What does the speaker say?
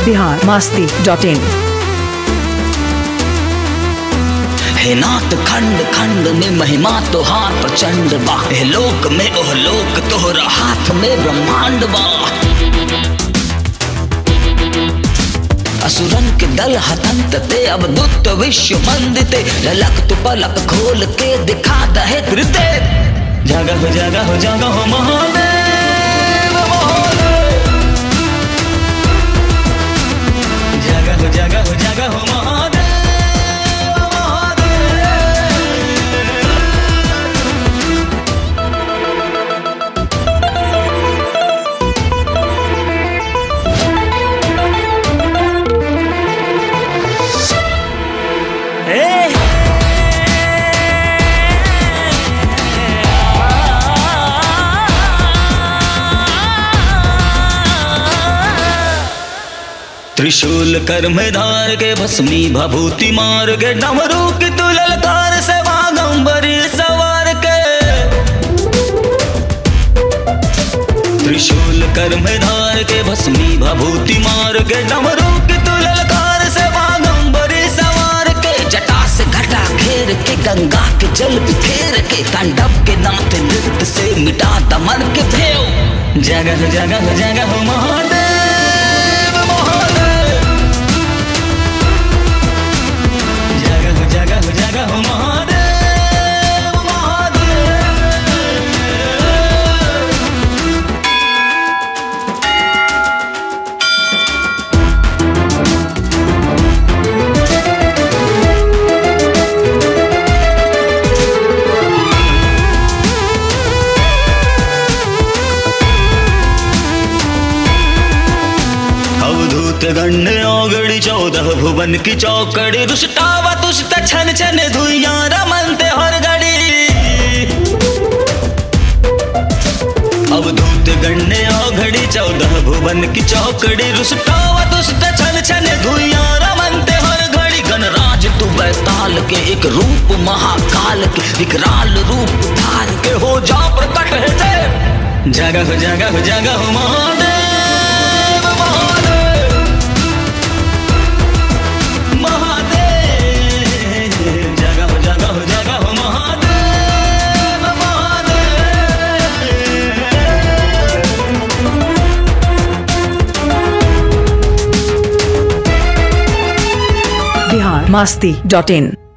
बिहार मास्ती डॉट इन हे नाथ खंड खंड में महिमा तोहार प्रचंड बा हे लोक में ओह लोक तोहरा हाथ में ब्रह्मांड बा असुरन के दल हतंत ते अब दुत विश्व मंदिते ललक तु पलक खोल के दिखा दहे त्रिदेव जगह हो जगह हो जगह हो महादेव महादेव जगह हो जगह हो जगह हो महादेव महादेव त्रिशूल कर में धार के भस्मी भभूति मार के डमरू की तुलल कार से बागंबरी सवार के त्रिशूल कर में धार के भस्मी भभूति मार के डमरू की तुलल कार से बागंबरी सवार के जटा से घटा घेर के गंगा के जल बिखेर के तांडव के नाथ नृत्य से मिटा दमन के भेव जगह जगह जगह महादेव महादेव जगह जगह जगह महादेव महादेव अवधूत गण्य औगड़ी चौदह भुवन की चौकड़ी दुष्टावा तुष्ट छन छन धुइया रमनते हर गड़ी अवधूत गण्य औगड़ी चौदह भुवन की चौकड़ी रुष्टावा दुष्ट छन छन धुइया रमनते हर घड़ी गणराज तू बैताल के एक रूप महाकाल के विकराल रूप धार के हो जा प्रकट है देव जगह जगह जगह महादेव महादेव महादेव जगह जगह जगह महादेव महादेव बिहार मास्ती डॉट इन